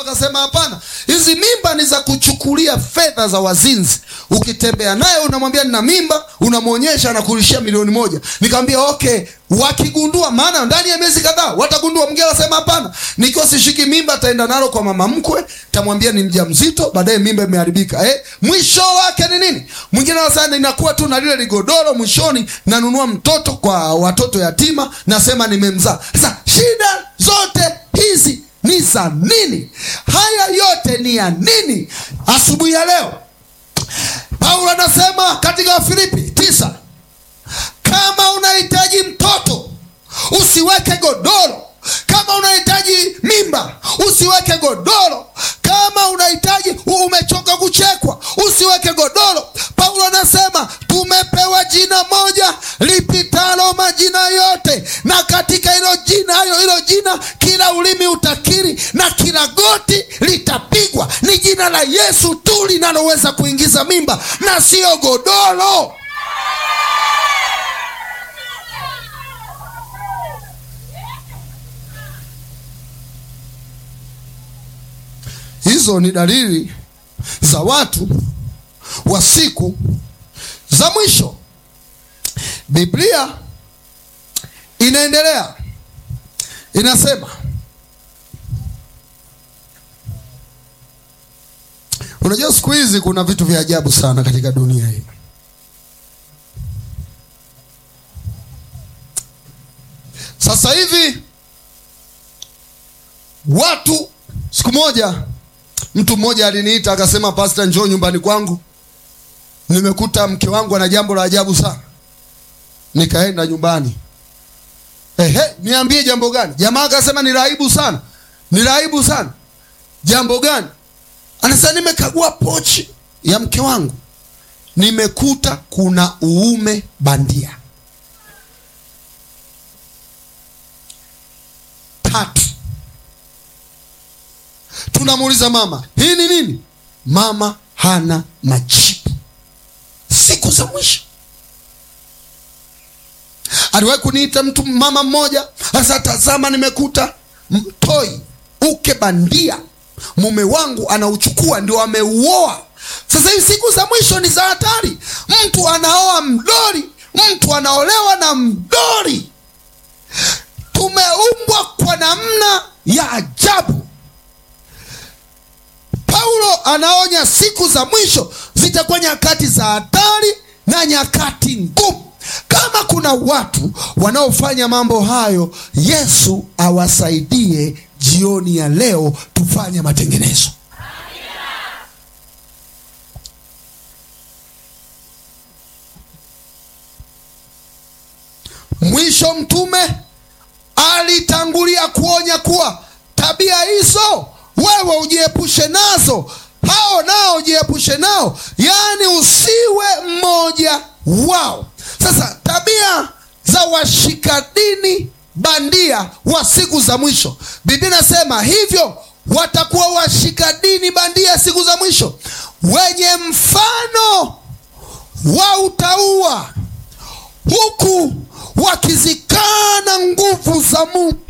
akasema hapana, hizi mimba ni za kuchukulia fedha za wazinzi. Ukitembea naye unamwambia nina mimba, unamwonyesha, anakurishia milioni moja. Nikamwambia okay, wakigundua, maana ndani ya miezi kadhaa watagundua. Mgeni akasema hapana, nikiwa sishiki mimba, taenda nalo kwa mama mkwe, tamwambia ni mjamzito, baadaye mimba imeharibika. Eh, mwisho wake ni nini? Mwingine anasema ninakuwa tu na lile ligodoro, mwishoni nanunua mtoto kwa watoto yatima, nasema nimemzaa. Sasa shida zote hizi ni za nini? Haya yote ni ya nini? Asubuhi ya leo Paulo anasema katika Wafilipi tisa, kama unahitaji mtoto usiweke godoro, kama unahitaji mimba usiweke godoro, kama unahitaji umechoka kuchekwa usiweke godoro. Paulo anasema tumepewa jina moja lipitalo majina yote, na katika hilo jina hayo hilo jina kila ulimi utakiri na kila goti litapigwa. Ni jina la Yesu tu linaloweza kuingiza mimba na siyo godoro. Hizo ni dalili za watu wa siku za mwisho. Biblia inaendelea inasema, unajua siku hizi kuna vitu vya ajabu sana katika dunia hii. Sasa hivi watu, siku moja mtu mmoja aliniita akasema, Pastor, njoo nyumbani kwangu, nimekuta mke wangu ana jambo la ajabu sana. Nikaenda nyumbani. Ehe, niambie jambo gani? Jamaa akasema ni raibu sana, ni raibu sana. Jambo gani? Anasema nimekagua pochi ya mke wangu, nimekuta kuna uume bandia tatu. Tunamuuliza mama, hii ni nini? Mama hana majibu. Siku za mwisho aliwahi kuniita mtu mama mmoja, sasa tazama, nimekuta mtoi uke bandia, mume wangu anauchukua ndio ameuoa. Sasa hivi siku za mwisho ni za hatari. Mtu anaoa mdori, mtu anaolewa na mdori. Tumeumbwa kwa namna ya ajabu. Paulo anaonya siku za mwisho zitakuwa nyakati za hatari na nyakati ngumu. Kama kuna watu wanaofanya mambo hayo, Yesu awasaidie jioni ya leo, tufanye matengenezo. Mwisho mtume alitangulia kuonya kuwa tabia hizo wewe ujiepushe nazo, hao nao ujiepushe nao, yaani usiwe mmoja wao. Sasa tabia za washika dini bandia wa siku za mwisho, Biblia inasema hivyo watakuwa washika dini bandia siku za mwisho, wenye mfano wa utauwa, huku wakizikana nguvu za Mungu.